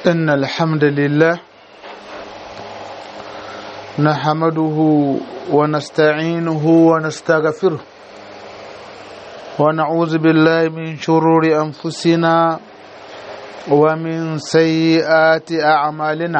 إن الحمد لله نحمده ونستعينه ونستغفره ونعوذ بالله من شرور أنفسنا ومن سيئات أعمالنا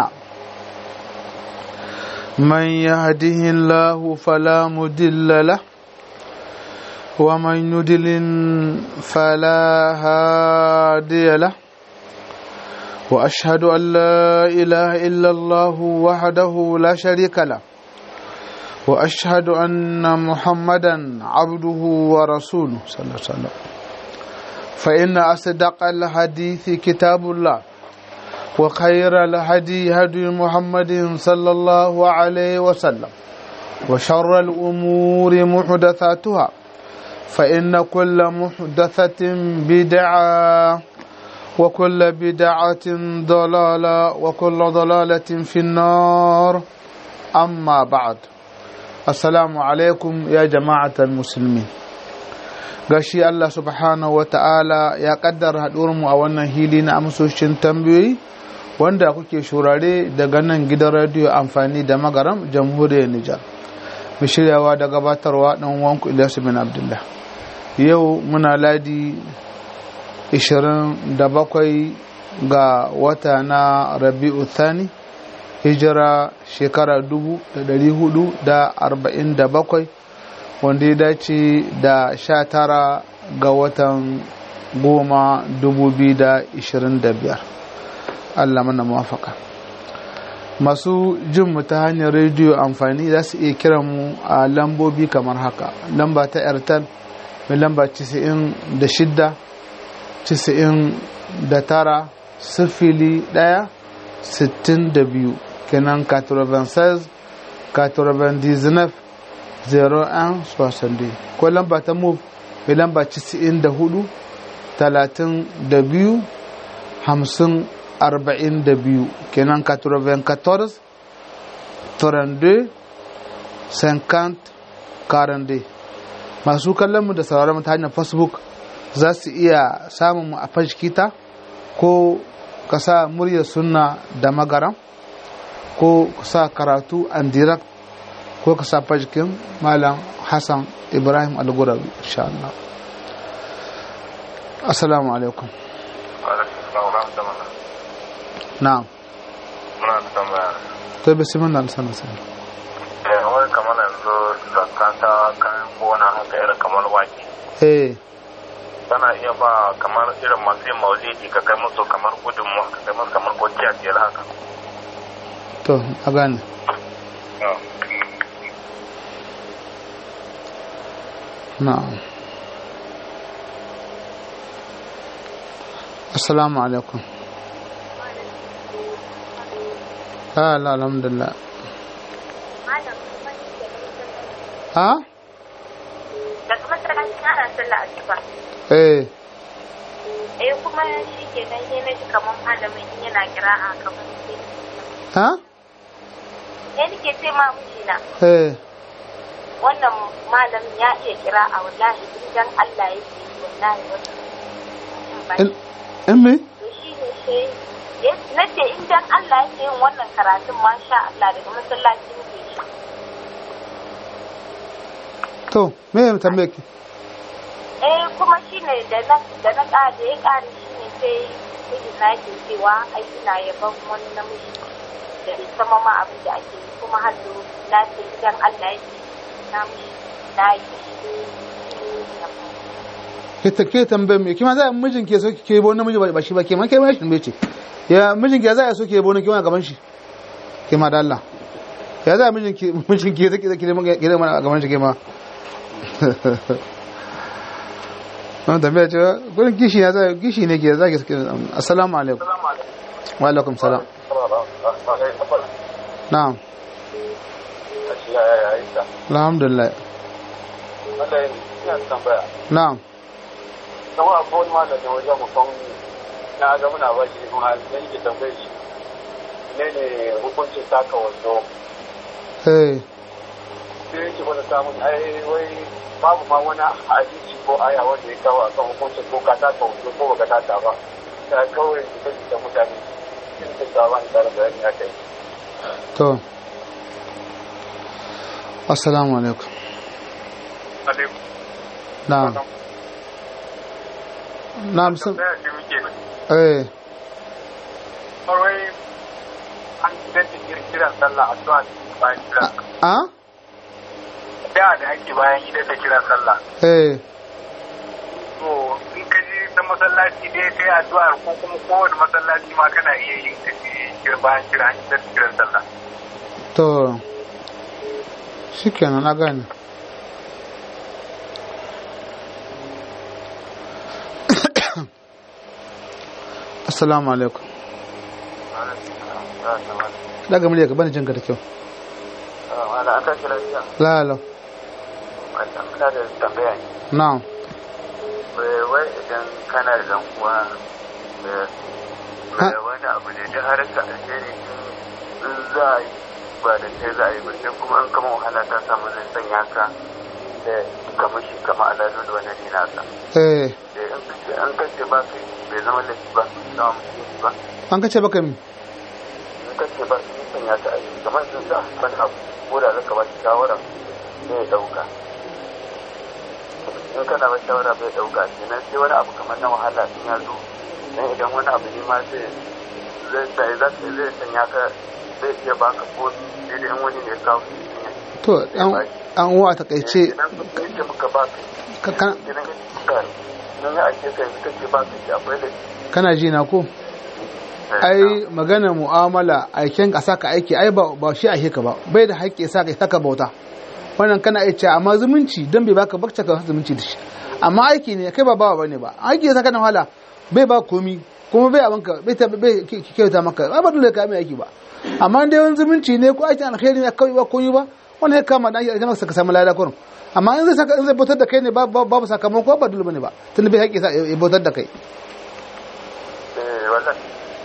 من يهده الله فلا مدل له ومن يدلل فلا هادي له واشهد ان لا اله الا الله وحده لا شريك له واشهد ان محمدا عبده ورسوله صلى الله عليه وسلم فان اصدق الحديث كتاب الله وخير الهدي هدي محمد صلى الله عليه وسلم وشر الامور محدثاتها فان كل محدثه بدعه وكل بدعة ضلالة وكل ضلالة في النار أما بعد السلام عليكم يا جماعة المسلمين gashi Allah subhanahu wa ta'ala ya kaddara haɗuwarmu a wannan hili na amsoshin tambayoyi wanda kuke shurare daga nan gidan radiyo amfani da magaram jamhuriyar Nijar. Mu shiryawa da gabatarwa ɗan wanku Ilyasu bin Abdullah. Yau muna ladi 27 ga wata na rabi'u thani hijira shekara 447 wanda ya dace da 19 ga watan goma 2025 Allah mana mafaka masu jin mu ta hanyar rediyo amfani za su iya kiran mu a lambobi kamar haka lamba ta airtel mai lamba 96 tisa'in da tara sifili ɗaya sittin da biyu kenan 96 99 01 soixante ko lamba ta move mai lamba tisa'in da hudu talatin da biyu hamsin arba'in da biyu kenan 94 32 50 42 masu kallon mu da sauraron ta hanyar facebook za su iya samun mu a fashkita ko ka sa muryar sunna da magaram ko ka sa karatu and direct ko ka sa fashkin malam hassan ibrahim algurabi insha Allah assalamu alaikum na'am muna da tambaya to bismillah sana sana eh wai kamar yanzu zakata kayan gona haka irin kamar wake eh kana iya ba kamar irin masu yin maulidi ka kai musu kamar gudunmu ka kai musu kamar kwanciya biyar haka to a gane na'am assalamu alaikum ala alhamdulillah ha daga masallaci ana sallah asuba eh eh kuma shi ke nan sai na ji kamar malamin in yana kira'a kamar sai ha ne nake ce ma mijina eh wannan malamin ya iya kira'a wallahi idan Allah ya ce wallahi wannan in in me to shi ne sai na ce in dan Allah ya ce yin wannan karatun masha Allah daga masallaci muke shi to me ya tambaye ki eh kuma shi ne da na da na ƙara da ya ƙara shi ne sai miji na ke cewa ai ina yaban wani namiji da bai sama ma abin da ake yi kuma har da na ce idan Allah ya ce na mishi na yi ke ta ke tambaye me kima za a mijin ke so ke bo namiji ba shi ba ke ma ke ma shi ce ya mijin ke za a so ke bo kima gaban shi ke ma da Allah ya za a mijin ke mijin ke zaki zaki ke da mana gaban shi ke ma wannan tambaya ce gurin gishi ya za gishi ne ke za ki assalamu alaikum wa alaikum salam na'am alhamdulillah na'am kuma akwai wani malamin wajen mafan na ga muna ba shi kuma da yake tambaye shi ne ne hukuncin taka wando eh sai yake wani samun ai wai babu ma wani hadisi ko aya wanda ya kawo akan hukuncin ko ka taka wando ko baka taka ba ta kawai da da mutane in da ƙara bayani a kai to assalamu alaikum alaikum na'am na'am sun tambaya ce muke eh kawai an dace kiran sallah a zuwa bayan kiran a da da ake bayan idan da kiran sallah eh to in ka ji ta masallaci dai kai addu'ar ko kuma kowane masallaci ma kana iya yin ka ji bayan kiran idan da kiran sallah to shikenan na gane assalamu alaikum daga murya ka bani jinka da kyau wala aka kira jiya la la wannan muna da tambaya ne na'am wai idan kana da dan uwa Ha? da wani abu ne da har ka alheri in za a yi ba da kai za a yi ba sai kuma an kama wahala ta samu zai sanya ka da kamar shi kama alalu da wani ne nasa eh da in kace an kace ba kai bai zama laifi ba samu mutunci ba an kace baka mi in kace ba sun sanya ka a yi kamar sun sa wani abu ko da zaka ba shi shawara zai dauka in kana ba shawara bai dauka kenan sai wani abu kamar na wahala in ya zo dan idan wani abu ne ma zai zai sai za ka zai sanya ka zai iya baka ko sai da in wani ne ya kawo shi ne to an an uwa ta kaice idan ka yake muka ba ka ka- kana idan ya ka nan ya ake kai ka ce ba ka ce akwai da kana ji na ko ai magana mu'amala aiken ka saka aiki ai ba ba shi ake ka ba bai da haƙƙi ya saka saka bauta wannan kana iya cewa amma zumunci dan bai baka bakta ka zumunci da shi amma aiki ne kai ba bawa bane ba aiki ya saka na wahala bai ba komi kuma bai abanka bai ta bai ki- ki- kyauta maka ba ba dole ka mai aiki ba amma dai wani zumunci ne ko aikin alkhairi ne kawai ba komi ba wannan ya kama da aiki maka ka samu lada kurum amma in zai saka in zai bautar da kai ne babu babu sakamako ba dole bane ba tunda bai haƙƙi sa ya bautar da kai eh wallahi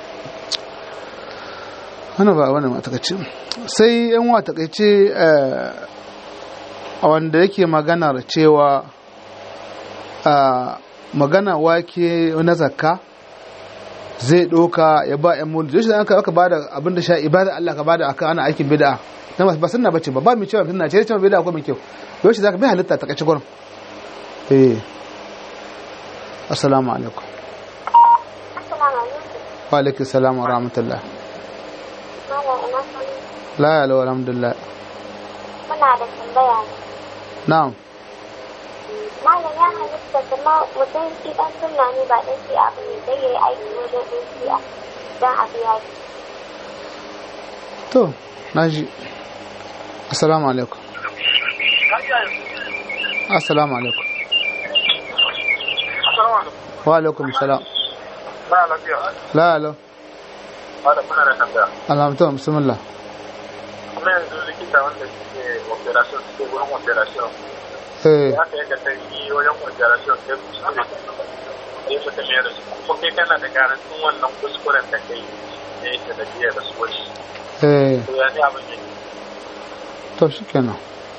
wani ba wani matakaici sai yan wa takaice a wanda yake maganar cewa a magana wake na zakka zai ɗauka ya ba yan mulki yau shi aka aka bada abin da sha ibada Allah ka bada aka ana aikin bid'a na ba sunna bace ba ba mu cewa sunna ce cewa bid'a ko mai kyau yau shi zaka bai halitta takaice gurin eh assalamu alaikum Assalamu alaikum. wa alaikum salam wa rahmatullah Malam ina son la ya lawa alhamdulillah muna da tambaya ne. na'am Malam ya halitta kuma mutum shi dan sunna ne ba dan shi abu ne zai yi aiki wajen dan shi a dan abu ya yi. to naji assalamu alaikum assalamu alaikum wa alaikum salam ba lafiya la alo ba da kuna da tambaya alhamdulillah bismillah kuma yanzu likita wanda suke operation suke wurin operation eh haka yadda ta yi wajen operation sai kuskure sai su ta da su kuma kai kana da garantin wannan kuskuren da kai ne yake da biyar da su wasu eh to ya ne abin yake to shikenan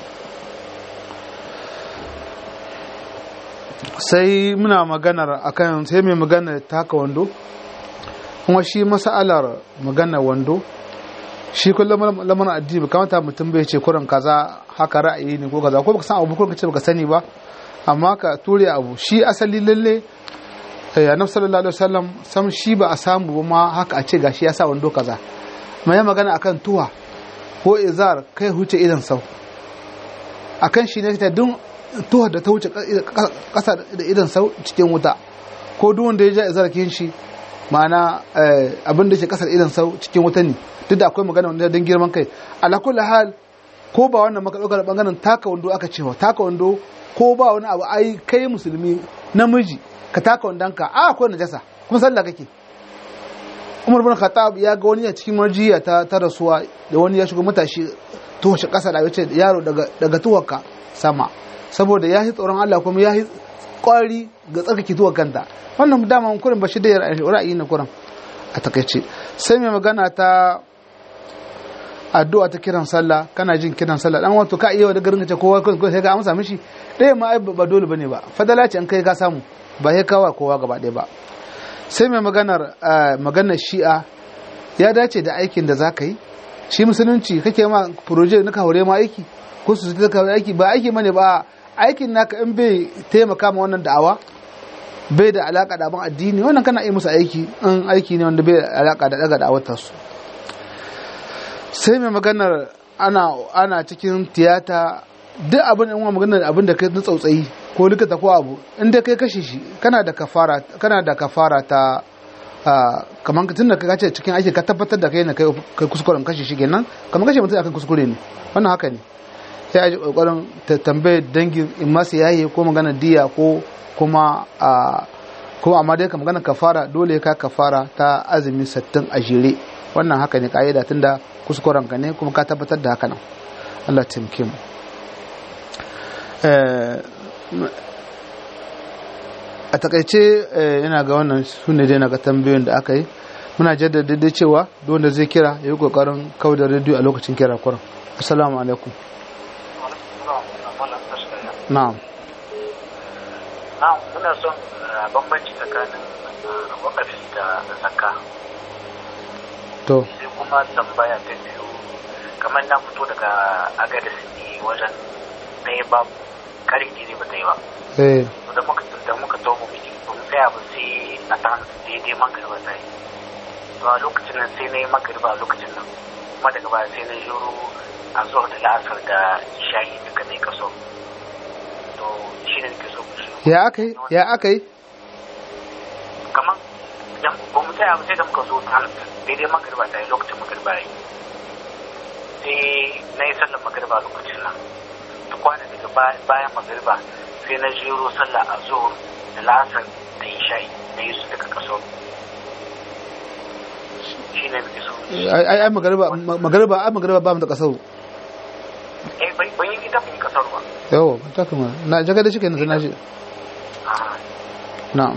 sai muna maganar akan sai mai maganar taka wando kuma shi masalar maganar wando shi kullum lamarin addini ba kamata mutum bai ce kurin kaza haka ra'ayi ne ko kaza ko baka san abu ko kace baka sani ba amma ka ture abu shi asali lalle eh, annabi sallallahu alaihi wasallam sam shi ba a samu ba ma haka a ce gashi ya sa wando kaza mai magana akan tuwa ko izar kai huce idan sau akan shi ne ta dun tuwa da ta wuce kasa da idan sau cikin wuta ko duk wanda ya ja izar kin shi ma'ana eh, abin da ke kasar idan sau cikin wuta ne duk da akwai magana wanda don girman kai ala kulli hal ko ba wannan maka ɗaukar bangaren taka wando aka cewa taka wando ko ba wani abu ai kai musulmi namiji ka taka wandonka a akwai najasa kuma sallah kake umar bin khattab ya ga wani a cikin marjiya ta ta rasuwa da wani ya shigo matashi tuhoshe kasa da yace yaro daga daga tuwarka sama saboda ya yi tsoron Allah kuma ya yi kwari ga tsarkake tuwar kanta wannan dama kurin ba shi da ra'ayi na kurin a takaice sai mai magana ta addu'a ta kiran sallah kana jin kiran sallah dan wato ka iya da garin ce kowa ko sai ka amsa mishi ɗaya ma ai ba dole bane ba fadala ce an kai ka samu ba sai kawa kowa gaba ɗaya ba sai mai maganar maganar shi'a ya dace da aikin da za ka yi shi musulunci kake ma proje na hore ma aiki ko su ta aiki ba aiki mane ba aikin naka in bai taimaka ma wannan da'awa bai da alaka da abin addini wannan kana iya musu aiki in aiki ne wanda bai da alaka da daga da'awatar su sai mai maganar ana ana cikin tiyata duk abin in maganar abin da kai na tsautsayi ko likita ko abu in dai kai kashe shi kana da kafara kana da kafara ta kamar tun da ka ce cikin aiki ka tabbatar da kai na kai kuskuren kashe shi kenan kamar kashe mutum akan kuskure ne wannan haka ne sai a ji kokarin ta tambaye dangin in masu yaye ko magana diya ko kuma a ko amma dai ka magana kafara dole ka kafara ta azumi sattin a jere wannan haka ne ka'ida tunda kuskuren ka ne kuma ka tabbatar da haka nan Allah taimake mu a takaice yana ga wannan su ne dai na ga tambayoyin da aka yi muna jaddada da cewa wanda zai kira ya yi kokarin kawo da rediyo a lokacin kira kuran assalamu alaikum na'am na'am muna son bambanci tsakanin wakafi da zakka to sai kuma tambaya ta biyu kamar na fito daga agadis ne wajen ɗaya babu karin gini ba ta yi ba eh da muka da muka to mu biki ba mu tsaya ba sai a ta daidai magariba ta yi to a lokacin nan sai na yi magariba a lokacin nan kuma daga baya sai na juro a zuwa da la'asar da shayi duka ne kaso to shi ne nake so ku shi ya aka yi ya aka yi kamar idan ba mu tsaya ba sai da muka zo ta daidai magariba ta yi lokacin magariba ya yi sai na yi sallar magariba a lokacin nan ta kwana daga bayan magariba sai na jero sallah a zuhur da lasar da isha'i da yi su daga kaso shi ne muke so ai ai magariba magariba ai magariba ba mu da kasau eh bai ban yi ita ban yi kasar ba yawo ta kuma na jaga da shi kenan sai na shi Ah, na'am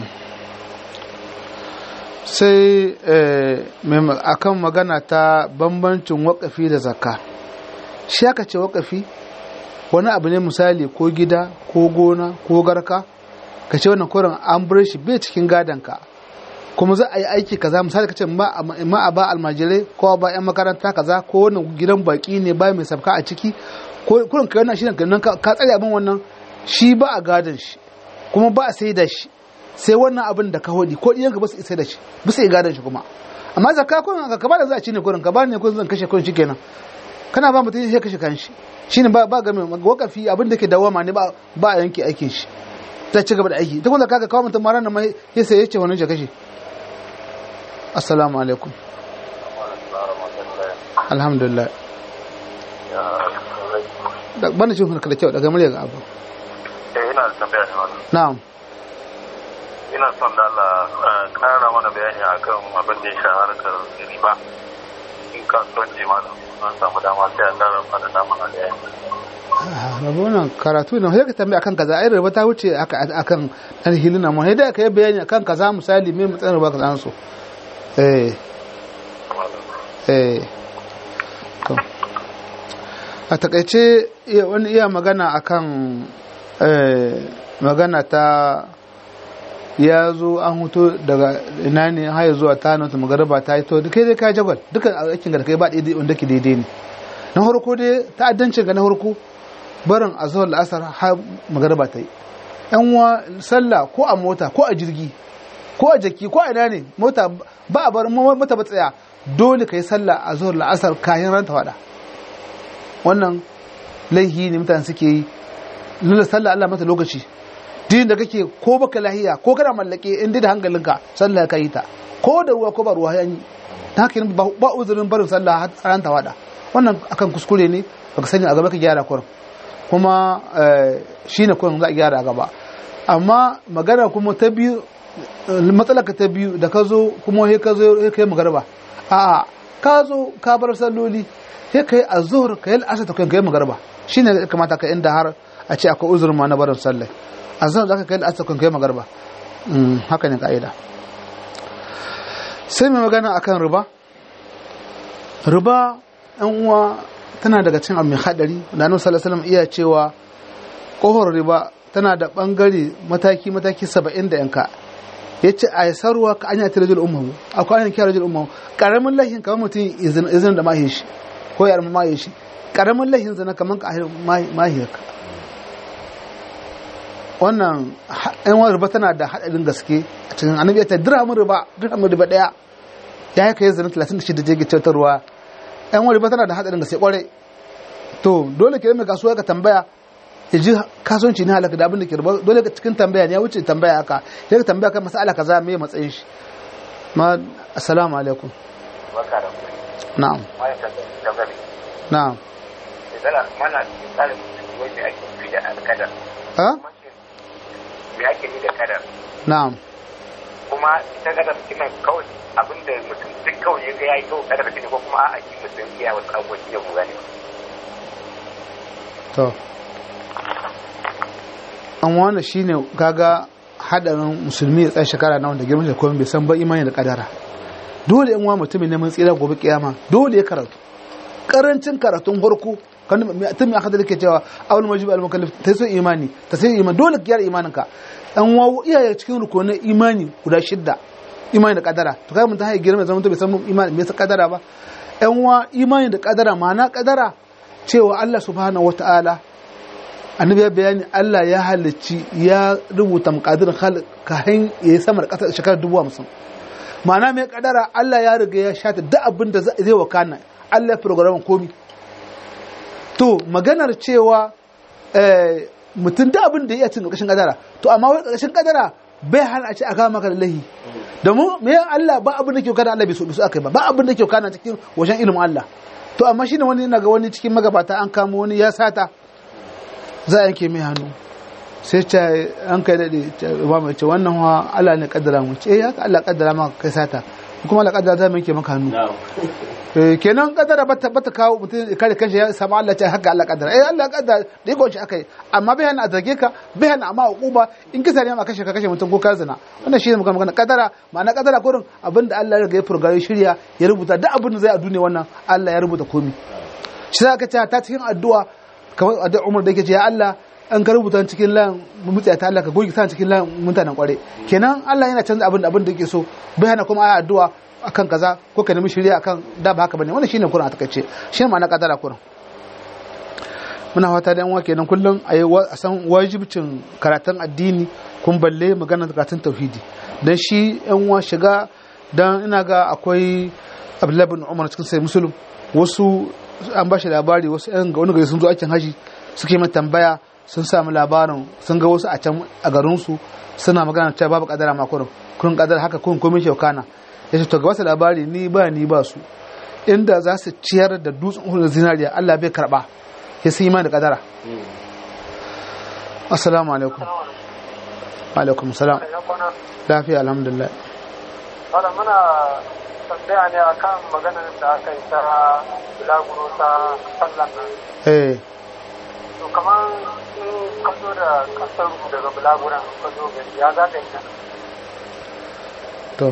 sai eh, mai- akan magana ta bambancin wakafi da zakka shi aka ce wakafi wani abu ne misali ko gida ko gona ko garka ka ce wannan koren an bar shi bai cikin gadonka kuma za a yi aiki kaza misali ka ce ma a ba almajirai ko ba yan makaranta kaza ko wannan gidan baki ne ba mai sabka a ciki ko kurin ka yana shi nan ka ka tsare abin wannan shi ba a gadon shi kuma ba a sai da shi sai wannan abin da ka hodi ko iyanka ba su sai da shi ba su yi gadon shi kuma amma zakka kurin ka ba da za a ci ne kurin ka ba ne kurin zan kashe kurin shikenan kana ba mutum sai kashe kanshi shine ba ba game wakafi abin da ke dawama ne ba ba a yanke aikin shi ta ci gaba da aiki ta kuma kaga kawo mutum mara nan mai ya sai yace wannan ya kashe assalamu alaikum alhamdulillah da bana cin hulka da kyau daga murya ga abu eh ina da tambaya ne wannan na'am ina son da Allah eh, kara mana bayani akan abin da ya sha harkar riba in kasuwanci malam an samu dama sai a kara mana dama na da rabu nan karatu ne sai ka tambaya akan kaza ai rabu ta wuce aka- akan dan hilina mu sai da ka yi bayani akan kaza misali me mutsan rabu ka san so eh eh to a takaice iya- wani iya magana akan eh, magana ta ya zo an huto daga ina ne haya zuwa ta nan ta magaraba ta yi to kai dai ka jagwal duka aikin da kai ba daidai wanda ke daidai ne na farko dai ta'addancin ga na farko barin azhar la'asar har magaraba ta yi yan wa sallah ko a mota ko a jirgi ko a jaki ko a ina ne mota ba a bar mota ba tsaya dole ka yi sallah a zuhar la'asar kayan ranta wada wannan laihi ne mutane suke yi nuna sallah Allah mata lokaci din da kake ko baka lahiya ko kana mallake in dai da hankalinka sallah ka yi ta ko da ruwa ko ba ruwa ya yi ta haka ba ba uzurin barin sallah har ran ta wada wannan akan kuskure ne baka sani a gaba ka gyara kurin kuma eh, shine kurin za a gyara a gaba amma magana kuma ta biyu matsalar ka ta biyu da ka zo kuma sai ka zo sai ka yi magarba a'a ka zo ka bar salloli sai ka yi azhur ka yi al'asar ta kai ka yi magarba shine ya kamata ka inda har a ce akwai uzurin ma na barin sallai azhar zaka kai al'asar kan kai magarba Mm, haka ne ka'ida sai mai magana akan riba riba yan uwa tana daga cin abu mai hadari da annabi sallallahu alaihi wasallam iya cewa kohor riba tana da bangare mataki mataki 70 da yanka ya ce a sarwa ka anya ta rajul ummu akwai anya kira rajul ummu karamin lahin kamar mutum izinin da mahi shi ko yar mahi shi karamin lahin zana kamar ka mahi ka wannan yan wani riba tana da haɗarin gaske a cikin annabi ta dirhamin riba dirhamin riba daya ya yi kai zana 36 je gicetarwa yan wani riba tana da haɗarin gaske kwarai to dole ke mai kasuwa ka tambaya ya ji kasuwanci ne halaka da abin da ke riba dole ka cikin tambaya ne ya wuce tambaya haka ya ka tambaya kan masala kaza me matsayin shi ma assalamu alaikum barka da na'am mai ka da gari na'am idan mana tsarin wai me ake fi da alkadar ha me ake ni da kadar na'am kuma ita kadar kina kawai abinda mutum duk kawai ya ga yayi kawai kadar ne ko kuma a'a shi mutum iya wasu abubuwan da mu gane to an wanda shine kaga hadarin musulmi ya tsaye shekara na wanda girman da komai bai san ba imani da kadara dole in wa mutumin neman tsira gobe kiyama dole ya karatu karancin karatun farko kan tun mai akadar ke cewa awul majib al mukallaf ta so imani ta sai imani dole kiyar imanin ka an wawo iyaye cikin rukunin imani guda shidda imani da kadara to kai mun ta haye girma zaman to bai san imani me yasa kadara ba yan wa imani da kadara ma'ana kadara cewa Allah subhanahu wataala annabi ya bayani Allah ya halicci ya rubuta muqadir khalq kahin ya sama da kasar shekarar dubu hamsin ma'ana mai kadara Allah ya riga ya shata duk abin da zai wakana Allah ya program komi to maganar cewa mutum da abin da ya cin ƙarƙashin kadara to amma wai ƙarƙashin kadara bai hana a ce a kama maka da lahi domin me Allah ba abin da ke kana Allah bai so bai so aka ba ba abin da ke kana cikin wajen ilimin Allah to amma shine wani yana ga wani cikin magabata an kama wani ya sata za a yanke mai hannu sai ce an kai daɗe ba mai ce wannan wa Allah ne kaddara mu ce eh haka Allah kaddara maka kai sata kuma Allah kaddara za mu yanke maka hannu kenan kaddara bata bata kawo mutum kare kanshi ya samu Allah ce haka Allah kaddara eh Allah kaddara da yake shi akai amma bai hana a zage ka bai hana amma hukuma in kisa ne ma kashe ka kashe mutum ko ka zina wannan shi ne magana magana kaddara ma'ana kaddara gurin abinda Allah ya riga ya furgare shirya ya rubuta duk abin da zai a duniya wannan Allah ya rubuta komai shi za ka ce ta cikin addu'a kamar addu'a Umar da yake ce ya Allah an ka rubuta cikin lan mutsa ta Allah ka goge sa cikin lan mutanen kware kenan Allah yana canza abin da abin da yake so bai hana kuma ayi addu'a akan kaza ko ka nemi shirya akan da ba haka bane wannan shine Qur'an a takaice shine ma'ana kadara Qur'an muna fata da yan wa kenan kullum ayi a san wajibcin karatun addini kun balle magana karatun tauhidi dan shi yan wa shiga dan ina ga akwai Abdullahi bin Umar cikin sai Muslim wasu an ba shi labari wasu yan ga wani gari sun zo aikin haji suke mai tambaya sun samu labarin sun ga wasu a can a garinsu suna magana cewa babu kadara ma kurin kurin kadara haka kurin komai shaukana ya ce to ga wasu labari ni ba ni ba su inda za su ciyar da dutsen uhud zinariya Allah bai karba ya sun imani da kadara assalamu alaikum alaikum salam lafiya alhamdulillah Wala muna tambaya ne akan maganar da aka yi ta bulaguro ta sallan nan. eh To kamar in ka zo da kasar daga bulaguran ka zo gari ya za ka yi nan. to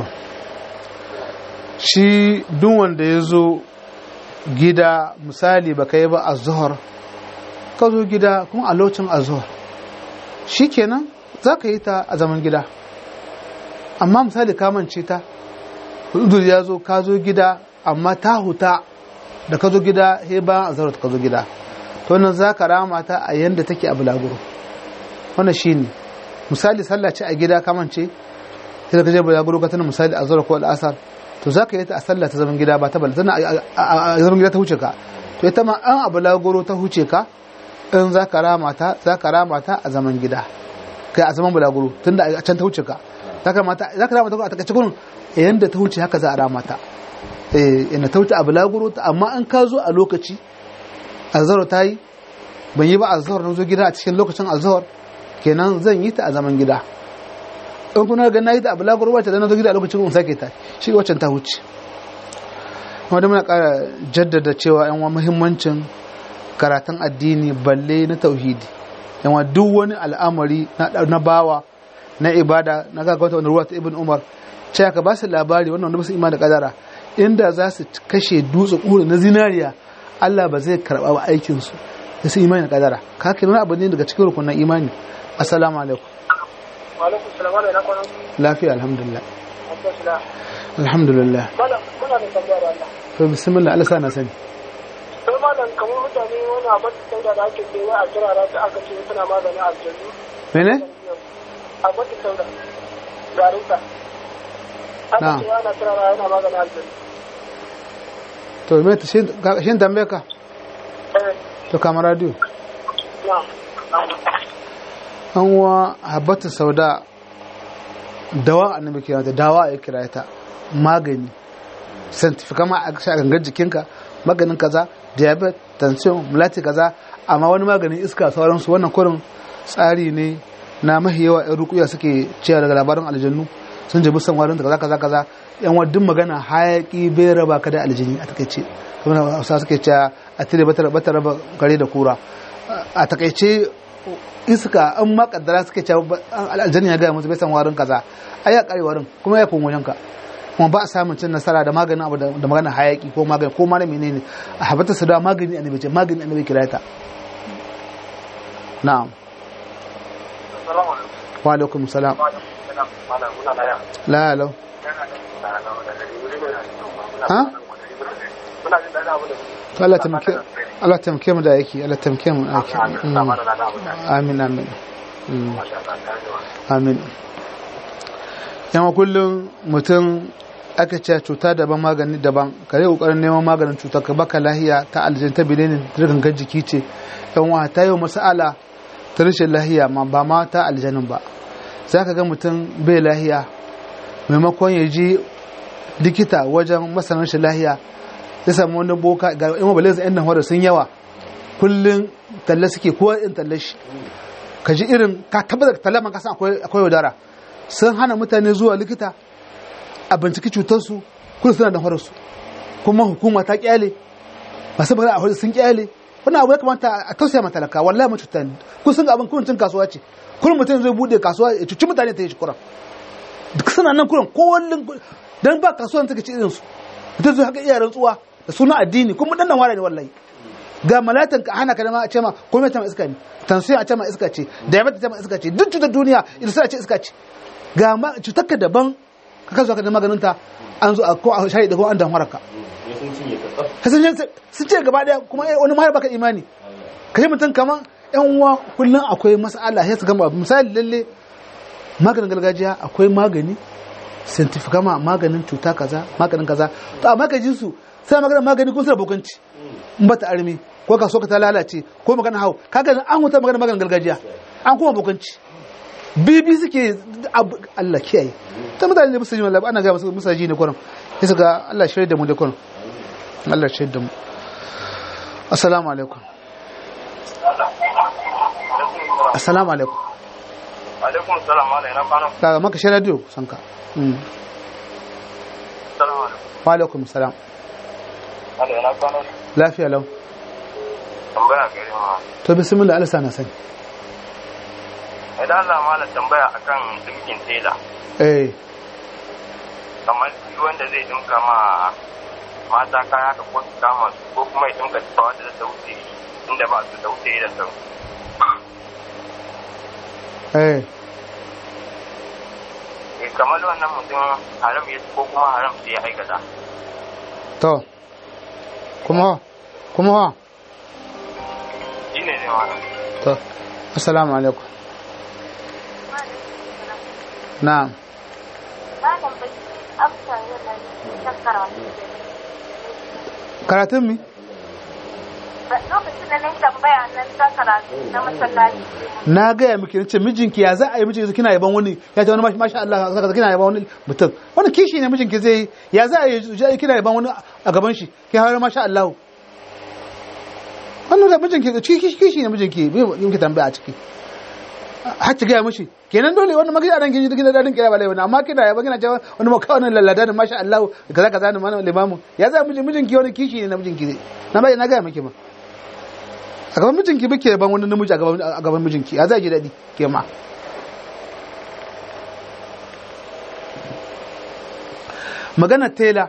shi duk wanda ya zo gida misali ba ka yi ba a zuhar ka zo gida kuma a lokacin a zuhar shi kenan za ka yi ta a zaman gida amma misali ka mance ta hudur ya zo ka zo gida amma ta huta da ka zo gida he bayan a zuhar ka zo gida to nan za ka rama ta a yanda take a bulaguro wannan shi ne misali sallah ce a gida ka mance sai ka je bulaguro ka tana misali a zuhar ko al'asar to za ka yi ta a sallah ta zaman gida ba ta bala tana a zaman gida ta huce ka to ita ma an abu lagoro ta huce ka in za ka rama ta za ka rama ta a zaman gida kai a zaman bulaguro tunda a can ta huce ka za ka rama ta za ka rama ta a takaice gurin yanda ta huce haka za a rama ta eh ina ta huce a bulaguro ta amma in ka zo a lokaci azhar ta yi ban yi ba azhar na zo gida a cikin lokacin azhar kenan zan yi ta a zaman gida in kuna ga nayi da abu lagoro wacce da na zo gida a lokacin kun sake ta shi waccan ta huce wanda muna kara jaddada cewa yan wa muhimmancin karatun addini balle na tauhidi yan wa duk wani al'amari na bawa na ibada na ga wata wani ruwa ta ibn umar cewa ka ba su labari wannan wanda ba su ima da kadara inda za su kashe dutse kura na zinariya Allah ba zai karba wa aikinsu da su imani da kadara ka kira abu ne daga cikin rukunan imani assalamu alaikum alaikum salam wala ina kwanan lafiya alhamdulillah alhamdulillah alhamdulillah malam muna da tambaya da Allah to bismillah Allah sa na sani sai malam kamar mutane wani abin da sauda da ake ce wai a kira da aka ce suna maganin aljannu mene abin da sauda garinta aka Na'am. ce ana kira da yana maganin aljannu to me ta shin ka- shin tambaye ka eh to kama radio na an wa habbatu sauda dawa annabi kira ta dawa ya kira ta magani scientific kama a sha gangar jikinka maganin kaza diabetes tension mulati kaza amma wani maganin iska sauransu wannan kurin tsari ne na mahi yawa yan rukuya suke cewa daga labarin aljannu sun jebi san warin kaza kaza kaza yan wadin magana hayaki bai raba ka da aljini a takaice kuma hausa suke cewa a tire bata bata raba kare da kura a takaice iska an ma kaddara suke cewa ba- aljanni ya gaya musu bai san warin kaza ai ya kare warin kuma ya kuma wajenka kuma ba a samun cin nasara da maganin abu da da magana hayaki ko magani ko ma na menene a habata su da magani annabi ce magani annabi kira ta na'am assalamu alaikum wa alaikum salam malam muna laya la la ha muna jin daɗin abin da to Allah tamke Allah tamke mu da yake Allah tamke mu da yake Mm. amin amin Mm. amin yawa kullum mutum aka ce cuta daban magani daban ka yi kokarin neman maganin cuta ka baka lahiya ta aljin ta bilinin ta gangar jiki ce yan wa ta yi masala ta rashin lahiya ma ba ma ta aljanin ba za ka ga mutum bai lahiya maimakon ya ji likita wajen masanin rashin lahiya ya samu wani boka ga yan mabalai yan nan sun yawa kullum talle suke kowa in talle shi ka ji irin ka tabbatar talle man kasan akwai akwai yaudara sun hana mutane zuwa likita a binciki cutarsu kuma suna da horarsu kuma hukuma ta kyale masu bada a horar sun kyale wani abu ya kamata a tausaya ma talaka wallahi mu cuta kun sun ga abin kun cin kasuwa ce kullum mutum zai bude kasuwa ya cuci mutane ta yi shi kuran duk suna nan kuran ko wallin dan ba kasuwan take ci irin su mutum zai haka iya rantsuwa da suna addini kuma dan nan wara ne wallahi ga malatan ka hana ka da ma a ce ma komai ta ma iska ne tansiyon a ce ma iska ce diabetes ta ma iska ce duk cutar duniya irsa a ce iska ce ga ma cutar ka daban ka kazo ka da maganin ta an zo a ko a shayi da ko an dan waraka sun sun ce gaba daya kuma eh, wani ma baka imani kai mutum kaman yan uwa kullun akwai mas'ala sai su gama misali lalle maganin gargajiya akwai magani scientific kama maganin cuta kaza maganin kaza to amma ka ji su sai maganin magani kun suna bokanci in ba ta armi ko ka so ka ta lalace ko magana hau kaga an huta maganin maganin gargajiya an kuma bokanci bibi suke abu Allah kiyaye ta mutane ne musu ji wallahi ana ga musu musu ji ne kurin sai su ga Allah shirye da mu da kurin Allah shirye da mu assalamu alaikum assalamu alaikum alaikum salam ala ina kwana kaga maka shi radio sanka mm. salam alaikum wa alaikum salam ala ina kwana lafiya lau tambaya gare ma to bismillah Allah sana sani idan Allah mala tambaya akan dinkin tela eh kamar shi wanda zai dinka ma mata kaya ka ko su kama su ko kuma ya dinka tufa wanda ta wuce inda ba su da wuce da sau eh eh kamar wannan mutum haram ya ko kuma haram sai ya aikata to kuma kuma ha shi ne ne wannan to assalamu alaikum na'am Malam bai amsa yana ta karatu da karatun mi Ba- lokacin da na yi tambaya nan ta karatu na masallaci na gaya miki nace mijinki ya za a yi mijinki kina yaban wani ya ce wani mashi- masha Allah saka kina yaban wani mutum wani kishi ne mijinki zai yi ya za a yi ji- kina yaban wani a gaban shi ki har masha Allah wannan da mijinki da kishi kishi ne mijinki bai yi miki tambaya a ciki har ki gaya mishi kenan dole wannan magana ran kin kina dadin kira balai wani amma kina yaba kina cewa wani maka wannan lallada ne masha Allah kaza kaza ne mana limamu ya za mijin mijinki wani kishi ne na mijinki zai na bai na gaya miki ba a gaban mijinki bike ban wani namiji a gaban a gaban mijinki ya za ji daɗi ke ma magana tela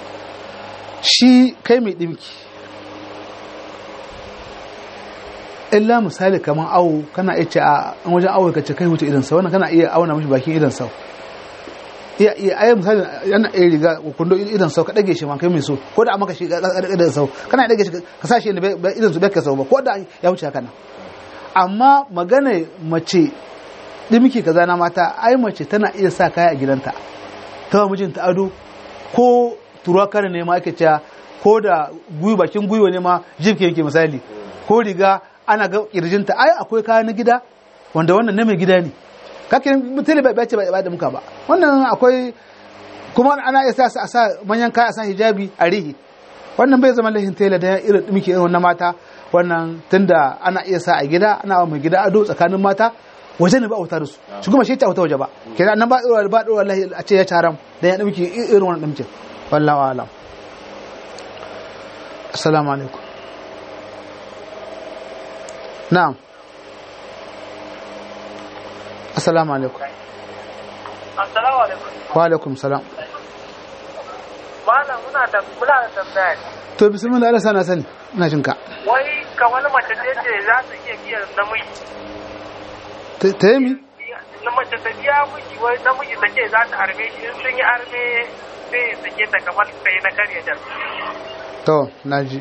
shi kai mai ɗinki illa misali kamar awo kana iya ce a wajen awo ka ce kai wuce idan sau wannan kana iya auna mashi bakin idan sau iya iya ayi misali yana iya riga kundo idan sau ka dage shi ma kai mai so ko da maka shi idan sau kana dage shi ka sa shi inda idan su bai ka sau ba ko da ya wuce haka nan amma magana mace dimki kaza na mata ai mace tana iya sa kaya a gidanta ta mijinta ado ko turuwa kare ne ma ake cewa ko da guyu bakin gwiwa ne ma jibke yake misali ko riga ana ga kirjinta ai akwai kaya na gida wanda wannan na mai gida ne kake mutane bai bace ba da muka ba wannan akwai kuma ana iya sa a sa manyan kaya a sa hijabi a rihi wannan bai zama lahin tela da irin muke irin wannan mata wannan tunda ana iya sa a gida ana mai gida ado tsakanin mata waje ne ba a wuta da su shi kuma shi ta wuta waje ba kenan nan ba dora ba dora lahi a ce ya taram da ya dimki irin wannan dimkin wallahu alam assalamu alaikum na'am assalamu alaikum assalamu alaikum wa alaikum salam malam muna da muna da tambaya to bismillah Allah sana sani ina jin ka wai kamar mace ce ce za su iya biyan namiji ta yi mi na mace ta biya miji wai namiji ta ce za ta arme shi in sun yi arme sai ya sake ta kamar sai na karya jar to naji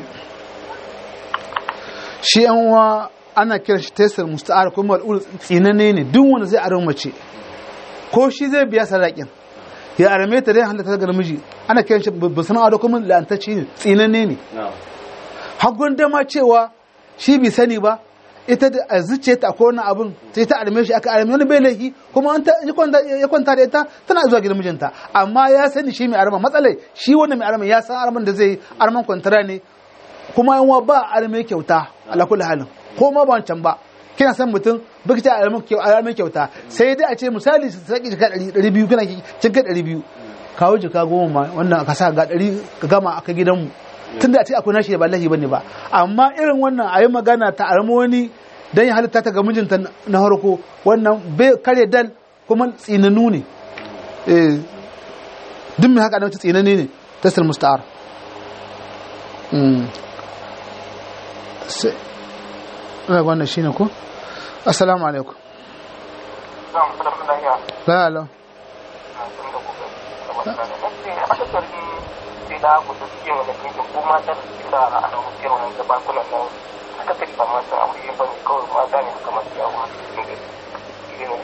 shi yan uwa ana kiran shi tesar musta'ar kuma al'ul tsinane ne duk wanda zai aron mace ko shi zai biya sadakin ya arame ta dai halatta ga namiji ana kiran shi babban sana'a da kuma la'antacci ne tsinane ne hagun dama cewa shi bai sani ba ita da a zuciya ta akwai wani abun sai ta arme shi aka arme wani bai laifi kuma an ta ya kwanta da ita tana zuwa gidan mijinta amma ya sani shi mai arma matsalai shi wanda mai arma ya san arman da zai yi arman kwantara ne kuma yan ba arme kyauta ala kulli halin ko ma ba wancan ba kina san mutum baki ta arme kyauta sai dai a ce misali su saki jika 200 kana kin kai 200 kawo jika goma ma wannan ka sa ga 100 ka gama aka gidanmu tunda a ce akwai nashi ba lahi bane ba amma irin wannan a yi magana ta armo wani dan ya halitta ta ga mijinta na harko wannan bai kare dal kuma tsinanu ne eh duk mai haka da wata tsinani ne tasir musta'ar sai ina wannan shine ko assalamu alaikum la la da ku da suke wani kai ko mata da suke sa a nan suke wani da bakunan nan aka kari ba mata aure ba ne kawai mata ne suka masu yawa cikin gari shi ne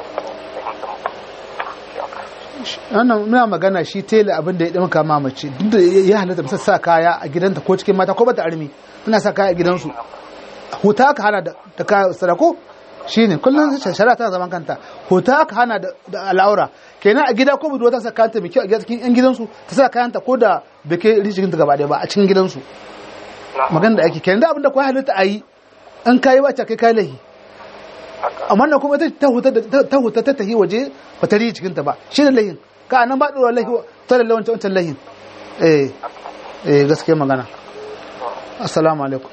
wannan muna magana shi tela abin da ya ɗin kama mace duk da ya halatta bisa sa kaya a gidanta ko cikin mata ko bata armi tana sa kaya a gidansu huta aka hana da kaya sadako shine kullum shari'a tana zaman kanta huta aka hana da al'aura kenan a gida ko budurwa ta sa kayanta mai kyau a cikin yan gidansu ta sa kayanta ko da bai kai rijikin ta gaba ɗaya ba a cikin gidansu magana da ake kenan da abin da kwa halitta a yi in kayi ba kai kai lahi amma na kuma ta huta ta huta ta tahi waje ba ta riji cikin ta ba shi ne lahin ka nan ba ɗora lahi ta da lawan wancan lahin eh eh gaskiya magana assalamu alaikum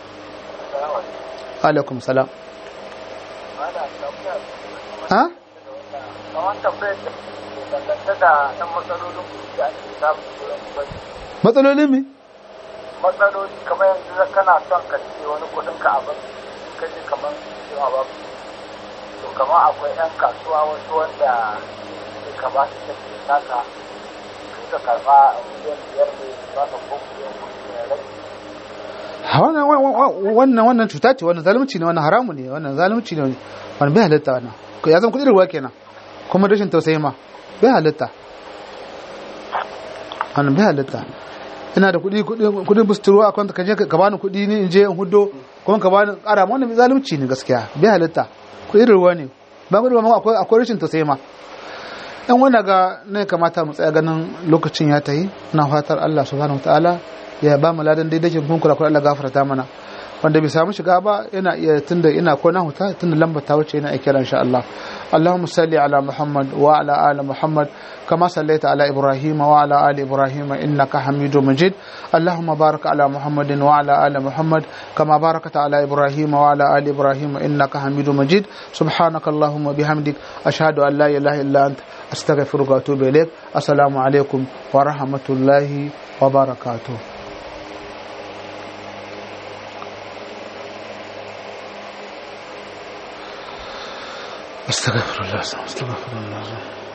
alaikum salam ha matsalolin mi matsaloli kamar yanzu kana son ka ce wani kudin ka abin ka ce kamar cewa ba to kamar akwai yan kasuwa wasu wanda ke ka ba su tafi naka kai ka karba a miliyan biyar ne ba ka ko miliyan kuɗi ne rai wannan wannan cuta ce wannan zalunci ne wannan haramu ne wannan zalunci ne wannan bai halitta wannan ya zama kudin ruwa kenan kuma rashin tausayi ma bai halitta wannan bai halitta ina da kudi kudin busturu a kwanta kaje ka bani kudi ne in je in hudo kuma ka bani kara wannan zalunci ne gaskiya bai halitta kudin ruwa ne ba kudi ba akwai akwai rashin tausayi ma dan wanda ga ne kamata mu tsaya ganin lokacin ya tayi na fatar Allah subhanahu wataala ya ba mu ladan daidai kun kula kula Allah gafarta mana wanda bai samu shiga ba yana iya tunda ina ko na huta tunda lambar ta wuce yana kira insha Allah Allahumma salli ala Muhammad wa ala ali Muhammad kama sallaita ala Ibrahim wa ala ali Ibrahim innaka Hamidum Majid Allahumma barik ala Muhammad wa ala ali Muhammad kama barakta ala Ibrahim wa ala ali Ibrahim innaka Hamidum Majid subhanaka Allahumma bihamdik ashhadu an la ilaha illa anta astaghfiruka wa atubu ilaik assalamu alaikum wa rahmatullahi wa barakatuh astaghfirullah astaghfirullah